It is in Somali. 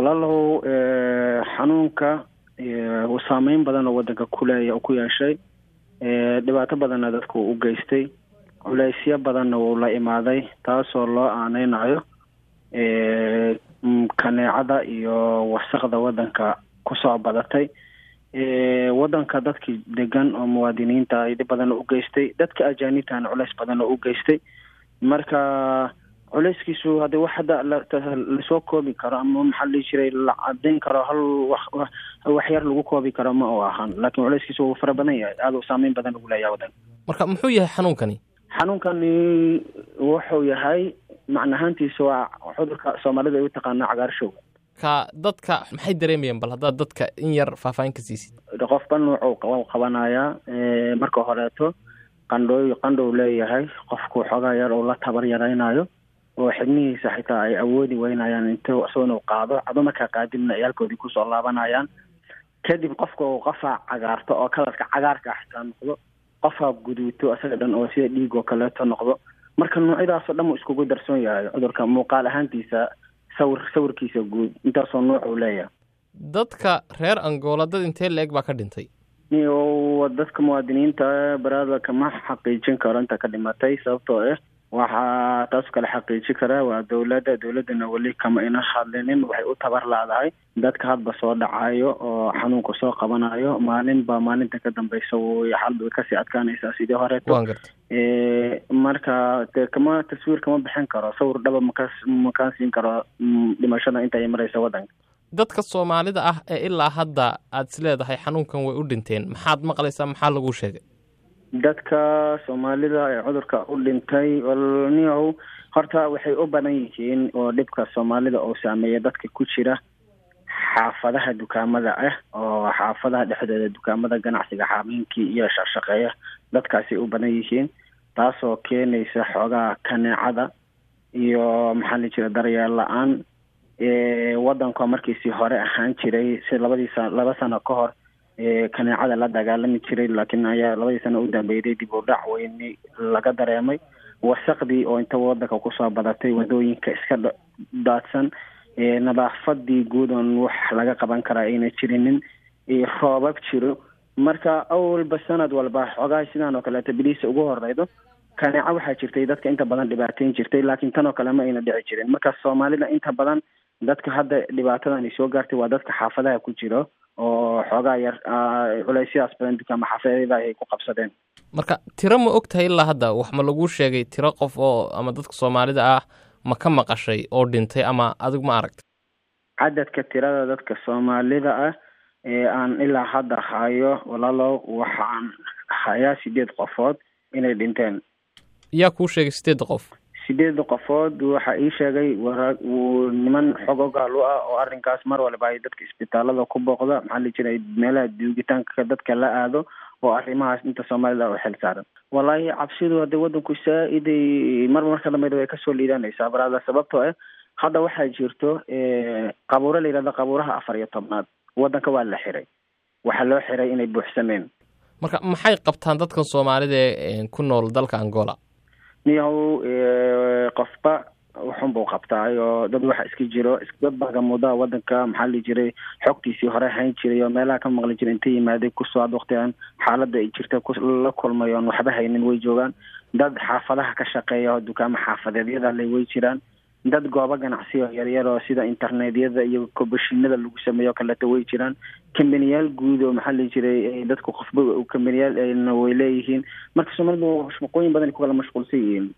walaalow xanuunka uu saameyn badan oo wadanka kuleeya ku yeeshay dhibaato badanna dadku u geystay culeysyo badanna wuu la imaaday taasoo loo aaneynayo kaneecada iyo wasaqda wadanka kusoo badatay wadanka dadkii degan oo muwaadiniinta ay dhib badan u geystay dadka ajaanibtana culeys badan oo u geystay marka culeyskiisu hadii wax hadda lasoo koobi karo ama maxaa la dhihi jiray la cadeyn karo hal wax waxyar lagu koobi karo ma u ahaan laakiin culeyskiisu wuu fara badan yahay aada u saameyn badan ugu leeyahay wadanka marka muxuu yahay xanuunkani xanuunkani wuxuu yahay macnahaantiisa waa cudurka soomaalida ay u taqaana cagaarshowga ka dadka maxay dareemayaan bal haddaad dadka in yar faahfaahin ka siisid qofba nuucuu qabanayaa marka horeeto qandhooy qandhow leeyahay qofku xoogaa yar uu la tabar yaraynayo oo xibnihiisa xitaa ay awoodi weynayaan int isagoo inuu qaado cado markaa qaadibna ciyaalkoodii kusoo laabanayaan kadib qofka uu qofaa cagaarto oo kalarka cagaarka xitaa noqdo qofaa guduuto isaga dhan oo sida dhiig oo kaleeto noqdo marka noocyadaasoo dhan uu iskugu darsoon yahay cudurka muuqaal ahaantiisa sawir sawirkiisa guud intaasoo nooc uu leeyahay dadka reer angola dad intee la-eg baa ka dhintay dadka muwaadiniinta baraada kama xaqiijin karo inta ka dhimatay sababtoo ah waxaa taas kale xaqiiji kara waa dowladda dowladdana weli kama ina hadlinin waxay u tabar laadahay dadka hadba soo dhacayo oo xanuunka soo qabanayo maalinba maalinta ka dambeysa way xalba way kasii adkaanaysaa sidii horeeto marka de kama taswiir kama bixin karo sawir dhaba makas makaan siin karo dhimashada inta ay maraysa waddanka dadka soomaalida ah ee ilaa hadda aada is leedahay xanuunkan way u dhinteen maxaad maqlaysaa maxaa lagu sheegay dadka soomaalida ee cudurka u dhintay niyow horta waxay u badan yihiin oo dhibka soomaalida oo saameeya dadka ku jira xaafadaha dukaamada ah oo xaafadaha dhexdooda dukaamada ganacsiga xaamiinkii iyo shaqshaqeeya dadkaasay u badan yihiin taasoo keenaysa xoogaa kaneecada iyo maxaa la jira daryeel la-aan wadanka markiisii hore ahaan jiray si labadii sa laba sano ka hor kaneecada la dagaalami jiray laakiin ayaa labadii sano u dambeeyday dib u dhac weyni laga dareemay wasaqdii oo inta wadanka kusoo badatay wadooyinka iska daadsan nadaafadii guud oon wax laga qaban karaa ayna jirinin roobab jiro marka awalba sanad walba xoogaha sidaan oo kaleeto biliisa ugu horeydo kaneeco waxaa jirtay dadka inta badan dhibaateyn jirtay laakiin tan oo kale ma ayna dhici jirin marka soomaalida inta badan dadka hadda dhibaatadan ay soo gaartay waa dadka xaafadaha ku jiro oo xoogaa yar culeysyadaas badan dukaama xaafadada ay ku qabsadeen marka tiro ma og tahay ilaa hadda wax ma laguu sheegay tiro qof oo ama dadka soomaalida ah ma ka maqashay oo dhintay ama adigu ma aragta cadadka tirada dadka soomaalida ah ee aan ilaa hadda hayo walaalow waxaan hayaa sideed qofood inay dhinteen yaa kuu sheegay sideedda qof sideedda qofood waxaa ii sheegay wara niman xog ogaal u ah oo arrinkaas mar walba ay dadka isbitaalada ku booqda maxaa la jiray meelaha duugitaanka dadka la aado oo arrimahaas inta soomaalida u xil saaran wallaahi cabsidu hadda wadanku saa-iday marba marka dambeyd way kasoo liidanaysaa baraada sababtoo ah hadda waxaa jirto qabuuro la yidhahdo qabuuraha afar iyo tobnaad wadanka waa la xiray waxaa loo xiray inay buuxsameen marka maxay qabtaan dadkan soomaalida ee ku nool dalka angola niyahow qofba wuxun buu qabtaay oo dad waxa iska jiro dad bagamudaa wadanka maxaa la jiray xogtiisii hore hayn jiray oo meelaha ka maqli jiray inta yimaaday kusoo ad waktigan xaaladda ay jirta la kulmay oon waxba haynin way joogaan dad xaafadaha ka shaqeeya oo dukaama xaafadeedyada le way jiraan dad goobo ganacsi oo yaryar oo sida internetyada iyo kobashinada lagu sameeyo kaleeto way jiraan kambaniyaal guud oo maxaa la jiray dadku qofba kambaniyaal way leeyihiin marka soomaalida shaqooyin badan ku kala mashquulsan yihiin